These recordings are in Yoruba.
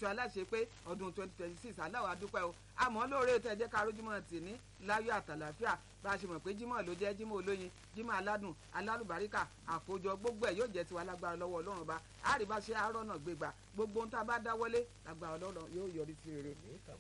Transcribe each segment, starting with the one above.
oṣù aláṣẹ pé ọdún twenty twenty six aláwọ̀ adúpẹ́ o àmọ́ lóore tẹ̀ jẹ́ ká rójúmọ́ tì ní láyọ̀ àtàlàfíà bá a ṣe mọ̀ pé jímọ̀ ló jẹ́ jímọ̀ olóyin jímọ̀ aládùn alálùbáríkà àkójọ gbogbo ẹ̀ yóò jẹ́ tiwa lágbára lọ́wọ́ ọlọ́run bá àríbá ṣe àárọ̀ náà gbégbá gbogbo ohun tá a bá dáwọ́lé lágbára ọlọ́run yóò yọrí sí rere.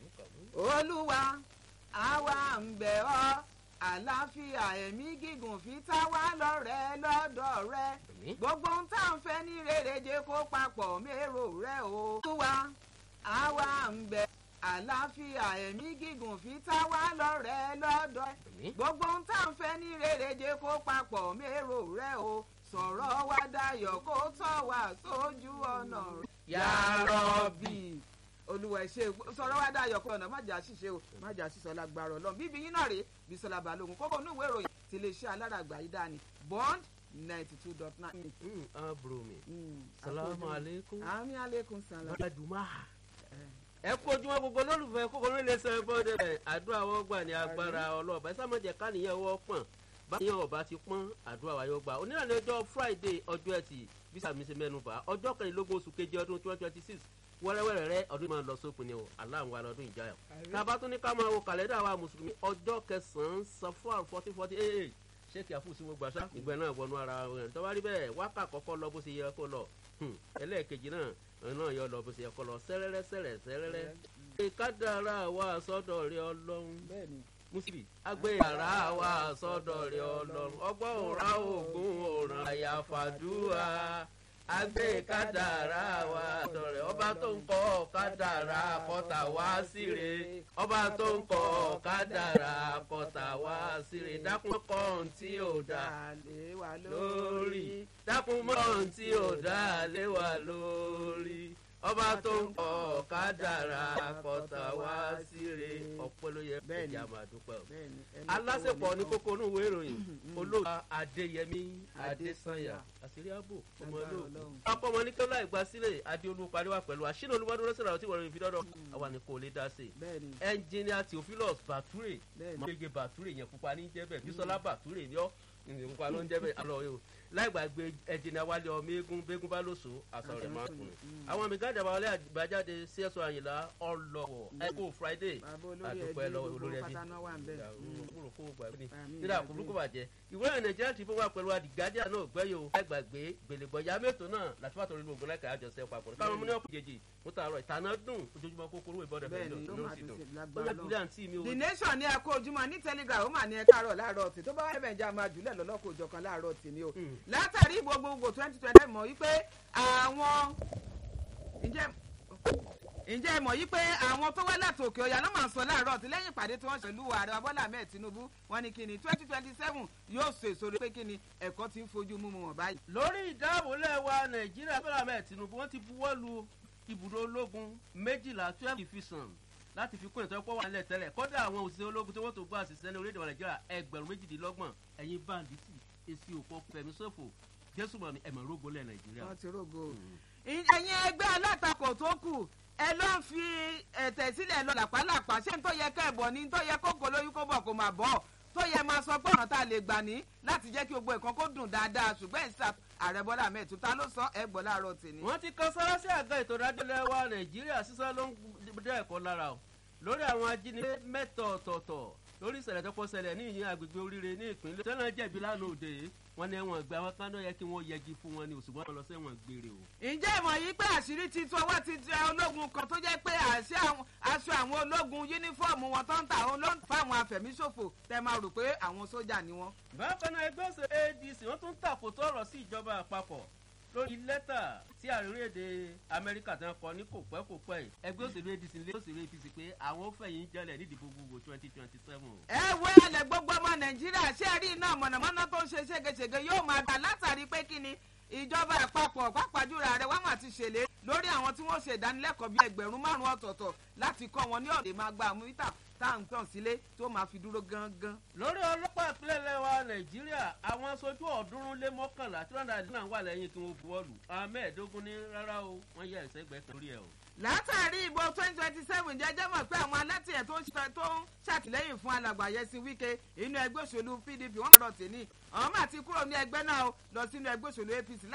olúwa àwa ń bẹ̀ ọ́ àlàáfíà ẹ̀mí gígùn fi tá wá lọ́rẹ́ lọ́dọ̀ rẹ gbogbo ohun tá à ń fẹ́ ní rere jẹ́ kó papọ̀ mérò rẹ o. olúwa àwa ń bẹ̀ àlàáfíà ẹ̀mí gígùn fi tá wá lọ́rẹ́ lọ́dọ̀ rẹ gbogbo ohun tá à ń fẹ́ ní rere jẹ́ kó papọ̀ mérò rẹ o sọ̀rọ̀ wá dayọ̀ kó tọ́ wá sójú ọ̀nà rẹ. yàrá bíi olúwa ẹ ṣe sọ̀rọ̀ wá dayọ̀ kó ọ̀nà má jà ṣìṣe o má jà ṣìṣọ lágbára ọlọ́run bíbí yín náà rèé Bísọ́lá Balógun kókó inú ìwé ìròyìn ti lè ṣe aláràgbà yìí dání bond ninety two dot nine. aburo mi salamu aleykum àmì aleykum salam. bàdùmá ẹ kú ojúmọ́ gbogbo lólùfẹ́ kókó ní ilé sẹ́yìn bọ́ọ̀dẹ rẹ̀ àdúrà wọ́n gbà ní agbára ọlọ́ọ̀bá ẹ sámọ̀jẹ̀ káníyàn wọ́ pọ̀n báyọ̀ ọba ti pọ́n àdúrà wa yóò gbà onírànlẹ́ ọjọ́ friday ọjọ́ ẹtì bí sàmì ṣe mẹ́nu bà ọjọ́ kẹrìnlélógún oṣù keje ọdún twenty twenty six wẹ́rẹ́wẹ́rẹ́ rẹ ọdún máa lọ sópin ni o aláǹwá lọ́dún ìjáyà. tábà tún ní ká máa wo kàlẹ́dà wa mùsùlùmí ọjọ́ kẹsàn-án safar fourteen forty eight ṣéèkì àfúùsí mo gbàṣà ìgbẹ́ náà wọnú ara rẹ̀ tó bá rí bẹ́ẹ̀ wákà kọ́kọ́ lọ bó ṣe yẹ kó lọ ẹlẹ́ẹ̀kejì náà náà yọ lọ bó ṣe yẹ kó lọ sẹ́rẹ́rẹ́ sẹ́rẹ́ sẹ́rẹ́rẹ́. ìkádàrá wa sọ́dọ̀ rẹ ọlọ́run mùsùlùmí agbèrà wa sọ́dọ̀ rẹ ọlọ́run ọgbọ́n òrà ògùn òràn àyàfàdúrà agbé kádàrá wa dọ̀rẹ́ ọba tó ń kọ́ kádàrá kọ́tà wá síre ọba tó ń kọ́ kádàrá kọ́tà wá síre dákun kọ́ tí ò dá lórí dákun mọ́ tí ò dá lé wa lórí ọba tó ń kọ́ kádàrá kọ́tà wá síre ọ̀pẹ́ ló yẹ ẹ̀jẹ̀ àmàdúpẹ́ o alásèpọ̀ ní kókó inú ìwé ìròyìn olóògbé adéyẹmí adésànyà àṣírí ààbò ọmọ olóògbé ọkọ ọmọ ní kẹlá ìgbà sílẹ̀ adéolú pariwa pẹ̀lú àṣìlẹ̀ olúwadúró síra tí wọ́n rí fi dọ́dọ̀ àwa ni kò lè dá sí i ẹnjìnìà theophilus bature mọ̀lẹ́gẹ̀ bature yẹn pupa ní jẹ́bẹ̀ bísọ́lá bature ni ọ́ nǹkan ló ń jẹ́bẹ̀ alọ́ yìí o láì gbàgbé ẹnjìnìà wálé ọmọ eégún bégún bá lóṣù aṣọ rẹ̀ máa kùnú àwọn àmì gáàdà wọlé àgbàjáde cso àyìnlá ọlọ́wọ̀ ẹ̀kọ́ friday àdúpẹ́ lọ́wọ́ olórí ẹbí nígbà kúrúkú bàjẹ́ ìwé ìrìn nàìjíríà ti fún wa pẹ̀lú àdìgádíà náà gbẹ́yò ẹgbàgbé gbèlègbọ̀yà mẹ́tò náà láti fàtọ̀ nínú ògbó lẹ́kẹ̀ẹ́ àjọṣe papọ̀ káwọn ọmọ ní ọ̀pọ̀ jèjì mo tààrọ̀ ìtànà dùn ojoojúmọ́ kókóró ìbọ̀dẹ̀ fẹ́ lọ ló sì dùn bóyá ìdílé àǹtí mi ò. the nation ní ẹkọ ojúmọ́ ní telegram ó mà ní ẹ káàárọ̀ láàárọ̀ tì tó bá wà ẹbẹ̀ ń já máa jùlẹ̀ lọ́lọ́kọ̀ òjọ̀kan láàárọ̀ tì ni o látàrí gbogbogbò twenty twenty mọ̀ wípé àwọn ǹjẹ́ ǹjẹ́ ẹ mọ̀ yí pé àwọn tó wá láti òkè ọ̀yà ló máa ń sọ láàárọ̀ tí lẹ́yìn ìpàdé tí wọ́n ṣe lù ààrẹ Bọ́lá Ahmed Tinubu wọ́n ní kíni twenty twenty seven yóò so èso rẹ̀ pé kíni ẹ̀kọ́ ti ń fojú mú wọn báyìí. lórí ìdáàbòlẹ̀ wa Nàìjíríà Bọ́lá Ahmed Tinubu wọ́n ti buwọ́ lu ibùdó ológun méjìlá twelve division láti fi kún ìtọ́pọ̀ wà nílẹ̀ tẹ́lẹ̀ kọ́dà àwọn òṣìṣẹ́ ológun tí wọ́n tó gbọ́ àṣìṣe ní orílẹ̀-èdè Nàìjíríà ẹgbẹ̀rún méjìdínlọ́gbọ̀n ẹ̀yin báńdíìtì èsì òpó fẹ̀mí ṣòfò jésù mọ̀ ní ẹ̀mọ̀ rógbó lẹ̀ Nàìjíríà. wọ́n ti rógbó. ẹ̀yin ẹgbẹ́ alátakò tó kù ẹ ló ń fi ẹ̀tẹ̀ sílẹ̀ lọ làpálàpá ṣé n tó yẹ kẹ́ ẹ̀ bọ̀ ni n tó yẹ kókò lóyún kó bọ̀ kó máa bọ̀ tó yẹ máa sọ pé ọ̀nà tá a lè gbà ní láti jẹ́ kí gbogbo nǹkan kó dùn dáadáa ṣùgbọ́n ìsà ààrẹ bọ́lá ahmed tó ta ló sọ ẹ gbọ́ láàárọ̀ tèmi. wọ́n ti kan sára sí àga ètò ìdájọ́ lẹ́wà nàìjíríà sísá ló ń dẹ́ ẹ̀kọ́ lára o lórí àwọn ajínigbé mẹ́tọ̀ ọ̀tọ̀ọ̀tọ̀ lórí ìṣẹ̀lẹ̀ tó kọ́ ṣẹlẹ̀ ní ìyẹn agbègbè oríire ní ìpínlẹ̀ tẹ́lẹ̀ jẹ̀bi lánàá òde wọn ní ẹ̀wọ̀n ìgbà wọn kánú yẹ kí wọ́n yẹgi fún wọn ní òṣùwọ̀n lọ sẹ́wọ̀n gbére o. ǹjẹ́ ìmọ̀ yìí pé àṣírí ti tú ọwọ́ ti tẹ ológun kan tó jẹ́ pé aṣọ àwọn ológun yúnífọ́ọ̀mù wọn tó ń ta àwọn ló ń fa àwọn afẹ̀míṣòfò tẹ máa rò pé àwọn sójà ni wọ́n. bákan náà ẹgbẹ́ òṣèlú adc wọ́n tún tàkótó ọ̀rọ̀ sí ìjọba àpapọ̀ lórí lẹ́tà tí àríwéde amẹ́ríkà tí wọ́n kọ ní kò pẹ́ kò pẹ́ yìí ẹgbẹ́ òṣèlú adc lé òṣèlú apc pé àwọn ó fẹ̀yìn jẹ́lẹ̀ nídìí gbogbo twenty twenty seven. ẹ wo ẹlẹ gbogbo ọmọ nàìjíríà ṣé ẹ rí iná mọ̀nàmọ́ná tó ń ṣe ségesège yóò máa dà látàrí pé kí ni ìjọba àpapọ̀ pàápàájúra rẹ̀ wọ́n mà ti ṣèlérí lórí àwọn tí wọ́n ṣe ìdánilẹ́kọ̀ọ́ bíi ẹgbẹ̀rún márùn-ún ọ̀tọ̀ọ̀tọ̀ láti kọ́ wọn ní ọ̀dẹ̀ máa gba àmúyítà tá à ń tàn sílé tó máa fi dúró gangan. lórí ọlọ́pàá ìpínlẹ̀ lẹ́wà nàìjíríà àwọn aṣojú ọ̀ọ́dúnrún lé mọ́kànlá tí wọ́n dà náà wà lẹ́yìn tí wọ́n buwọ́lù àwọn mẹ́ẹ̀ẹ́dógún ní rárá o wọ́n yẹ ẹ̀sẹ̀gbẹ́ kan lórí ẹ̀ o. látàrí ìbò twenty twenty seven jẹjẹ mọ̀ pé àwọn alátìyẹ tó ń ṣàtìlẹ́yìn fún alàgbà yẹsí wíkẹ́ inú ẹgbẹ́ òṣèlú pdp wọ́n rọ̀ tèmi àwọn máa ti kúrò ní ẹgbẹ́ náà lọ sínú ẹgbẹ́ òṣèlú apc